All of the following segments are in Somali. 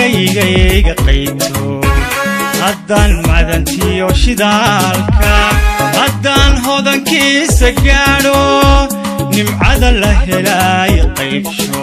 gaygayga qayto haddaan madantiyo shidaalka haddaan hodankiisa gaadho nimcada la helaayo qaybsho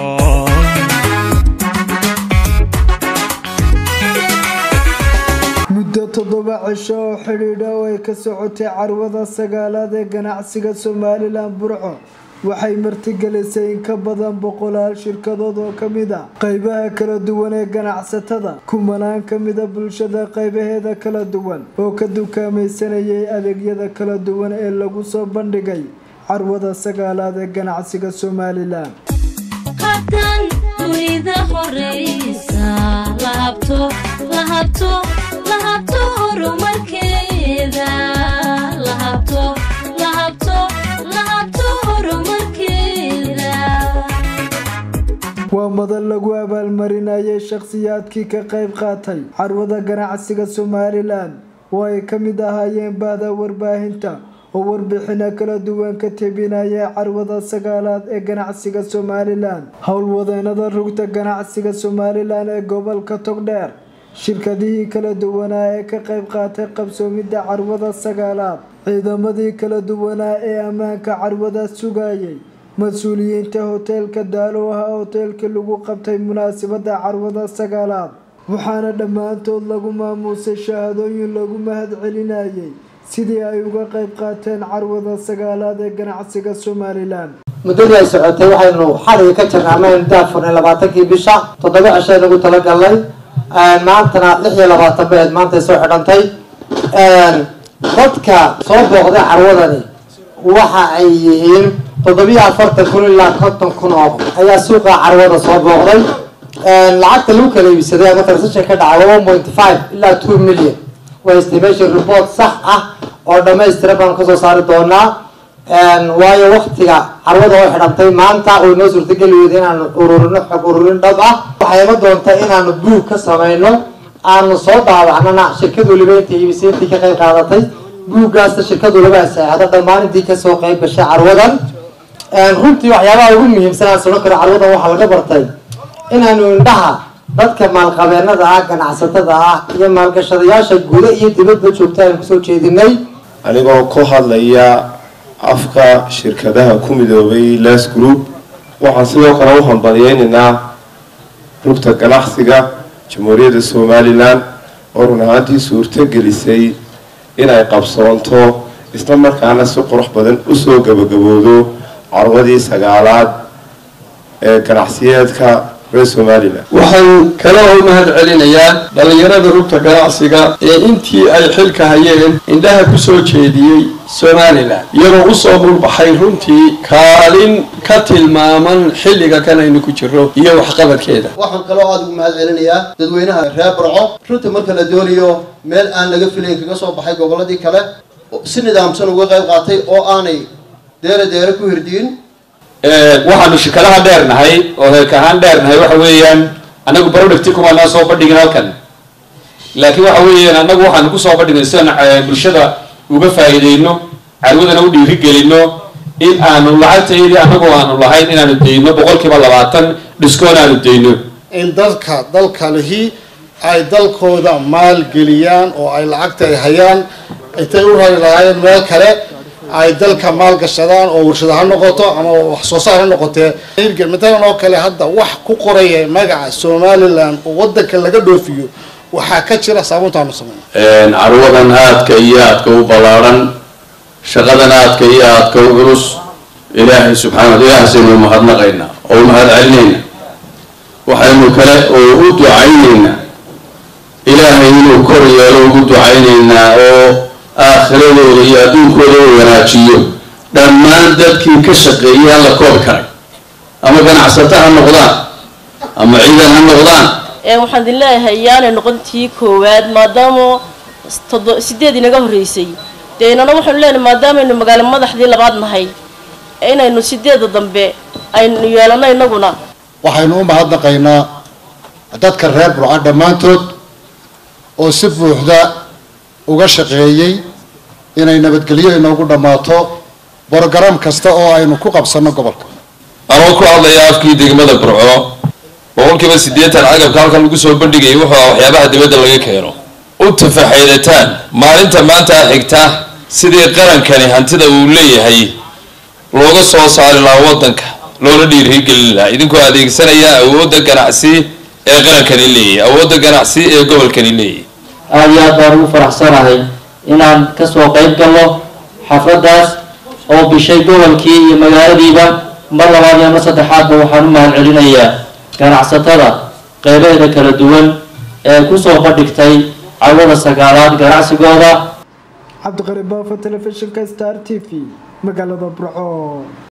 muddo toddoba cisho oo xidhiidha oo ay ka socotay carwada sagaalaad ee ganacsiga somalilan burco waxay martigelisay in ka badan boqolaal shirkadood oo ka mid ah qaybaha kala duwan ee ganacsatada kumanaan ka mida bulshada qaybaheeda kala duwan oo ka dukaamaysanayay adeegyada kala duwan ee lagu soo bandhigay carwada sagaalaad ee ganacsiga somalilan haddaan dunida horeysa la habto la habto la habto horumarkeeda la habto la habto la habto horumarkeeda waa madan lagu abaalmarinayay shakhsiyaadkii ka qayb qaatay carwada ganacsiga somalilan oo ay ka mid ahaayeen bahda warbaahinta oo warbixino kala duwan ka tebinaya carwada sagaalaad ee ganacsiga somalilan howlwadeenada rugta ganacsiga somalilan ee gobolka togdheer shirkadihii kala duwanaa ee ka qayb qaatay qabsoomidda carwada sagaalaad ciidamadii kala duwanaa ee ammaanka carwada sugayay mas-uuliyiinta hoteelka daalo ah hoteelkii lagu qabtay munaasabada carwada sagaalaad waxaana dhammaantood lagu maamuusay shahaadooyin lagu mahad celinayay sidii ay uga qayb qaateen carwada sagaalaad ee ganacsiga somalilan muddadii ay socotay waxaynu xaliga ka jirnay amaynu daafurnay labaatankii bisha toddoba cishay nagu talagalnay maantana lix iyo labaatan beed maantay soo xidhantay dadka soo booqday carwadani waxa ay yihiin toddobiyo afartan kun ilaa konton kun oo ayaa suuqa carwada soo booqday lacagta lagu kala iibsaday ama transaction ka dhacay one point five ilaa two million waa estimation report sax ah oo dhammaystira baan kasoo saari doonaa waayo waktiga carwada oo xidhantay maanta oo inoo suurtageli weyda inaanu ururino xog ururin dhab ah waxay ima doonta inaanu buug ka samayno aanu soo daawacnana shirkad waliba intii iibisay intii ka qayb qaadatay buuggaasna shirkad waliba saexdo dhammaan intii kasoo qayb gashay carwadan runtii waxyaabaha ugu muhiimsan aan sodhan karo carwadan waxaa laga bartay inaanu indhaha dadka maalqabeenada ah ganacsatada ah iyo maalgashadayaasha guda iyo dibadba joogta aynu kusoo jeedinay anigoo ku hadlaya afka shirkadaha ku midoobay les group waxaan sidoo kale u hambalyeynaynaa rugta ganacsiga jamhuuriyadda somalilan oo run ahaantii suurto gelisay inay qabsoonto isla markaana si qurux badan usoo gabagaboodo carwadii sagaalaad ee ganacsiyeedka reer somalilan waxaan kale oo mahad celinayaa dhallinyarada rugta ganacsiga ee intii ay xilka hayeen indhaha ku soo jeediyey somalilan iyagoo usoo mulbaxay runtii kaalin ka tilmaaman xilliga kan aynu ku jiro iyo waxqabadkeeda waxaan kaloo aada ugu mahad celinayaa dadweynaha reer barco runtii marka la doonayo meel aan laga filayn kaga soo baxay gobolladii kale si nidaamsan uga qayb qaatay oo aanay deere deere ku hirdiin waxaanu shirkadaha dheernahay oo heerka ahaan dheernahay waxa weeyaan anagu producti kumaanaa soo bandhigin halkan laakiin waxa weeyaan anagu waxaanu kusoo bandhignay sidaan bulshada uga faa'iideyno carwadana u dhiirigelino in aanu lacagtayadii anagu aanu lahayn inaanu dayno boqolkiiba labaatan dhiskoon aanu dayno in dadka dalka lihi ay dalkooda maalgeliyaan oo ay lacagta ay hayaan intay u rari lahaayeen meel kale ay dalka maalgashadaan oo warshada ha noqoto ama wax soo saar ha noqotee matalan oo kale hadda wax ku qoraya magaca somalilan oo wadanka laga dhoofiyo waxaa ka jira saabuuntaanu sameyn carwadan aadka iyo aadka u ballaadhan shaqadan aadka iyo aadka u culus ilaahay subxaana ilaahasaynu mahadnaqaynaa oo u mahad celinayna waxaynu kale oo u ducaynaynaa ilaahay inuu kor yeelo ugu ducaynaynaa oo aakhiradooda iyo adduunkooda u wanaajiyo dhammaan dadkii ka shaqeeyay aan la koobi karay ama ganacsato ha noqdaan ama ciidan ha noqdaan waxaan idin leeyahay yaanay noqon tii koowaad maadaama todo sideed inaga horreysay dee inana waxaynu leenahay maadaamaynu magaalo madaxdii labaad nahay inaynu sideeda dambe aynu yeelano inaguna waxaynu u mahadnaqaynaa dadka reer burca dhammaantood oo si buuxda uga shaqeeyey inay nabadgelyo inoogu dhammaato brograam kasta oo aynu ku qabsanno gobolka anoo ku hadlaya afkii degmada burco oo boqolkiiba siddeetan agabka halkan lagu soo bandhigayay wuxuu ah waxyaabaha dibadda laga keeno u tafaxaydataan maalinta maanta xigta sidii qarankani hantida uu leeyahay looga soo saari lahaa waddanka loona dhiirigelin lahaa idinkoo adeegsanaya awoodda ganacsi ee qarankani leeyahay awoodda ganacsi ee gobolkani leeyahay aada iyo aad baan ugu faraxsanahay inaan kasoo qayb galno xafladdaas oo bishay gobolkii iyo magaaladiiba mar labaad iyo mar saddexaadba waxaan u mahad celinayaa ganacsatada qeybeeda kala duwan ee kusoo bandhigtay cawada sagaalaad ganacsigooda cabdiqari baafo telefishinka star t v magaalada burco